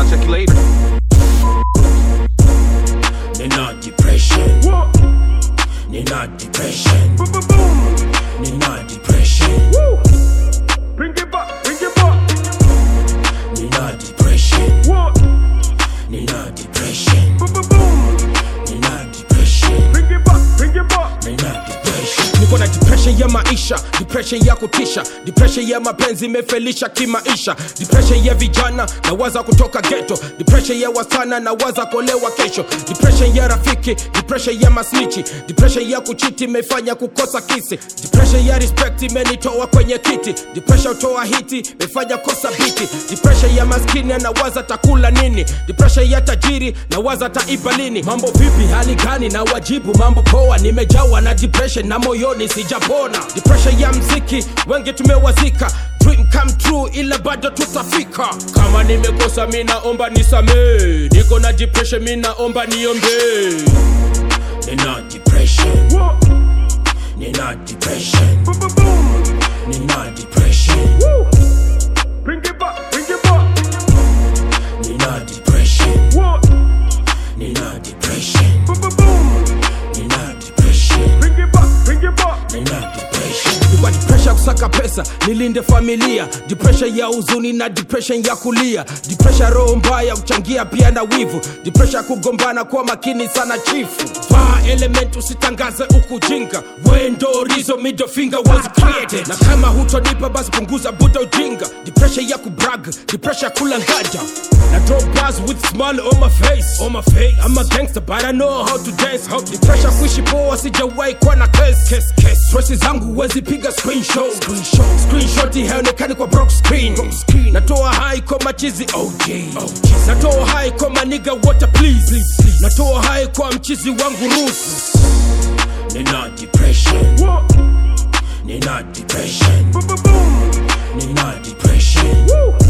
I'll check you later. Nina depression. Nina depression. Nina depression. Bring it back, bring it back. Nina depression. What? Nina depression. Boom, boom, boom. Nina depression. Bring it back, bring it back. Nina depression. niko na depression ya maisha depression ya kutisha depression ya mapenzi imefelisha kimaisha depression ya vijana na waza kutoka geto depression ya wasana na waza kolewa kesho depression ya rafiki depression ya masnichi depression ya kuchiti imefanya kukosa kisi depression ya respect imenitoa kwenye kiti depression toa hiti imefanya kosa biti depression ya maskini anawaza takula nini depression ya tajiri na waza taiba lini mambo vipi hali gani na wajibu mambo poa nimejawa na depression na moyoni sijapona depression ya mziki wengi tumewazika dream come true ila bado tutafika kama nimekosa mi naomba nisamee niko na depression mi naomba niombee Nina depression. What? Nina depression. Boom, boom, boom. Nina depression. Woo. Bring it back, bring it back. Nina depression. What? Nina depression. Boom, boom, boom. Nina depression. Bring it back, bring it back. Nina depression. kwa depression ya kusaka pesa nilinde familia depression ya huzuni na depression ya kulia depression ya roho mbaya kuchangia pia na wivu depression ya kugombana kwa makini sana chifu vaa element usitangaze ukujinga wendo rizo middle finger was created na kama hutonipa basi punguza buda ujinga depression ya kubrag depression ya kula ngada na drop bars with smile on my face on my face I'm a gangster but I know how to dance how to depression kuishi poa sijawahi kuwa na case case case stress zangu huwezi piga screenshot screenshot screenshot haionekani kwa broke screen natoa hai kwa machizi OG natoa hai kwa maniga water please natoa hai kwa mchizi wangu rusu Nina depression. What? Nina depression. Boom, boom, boom. Nina depression. Woo.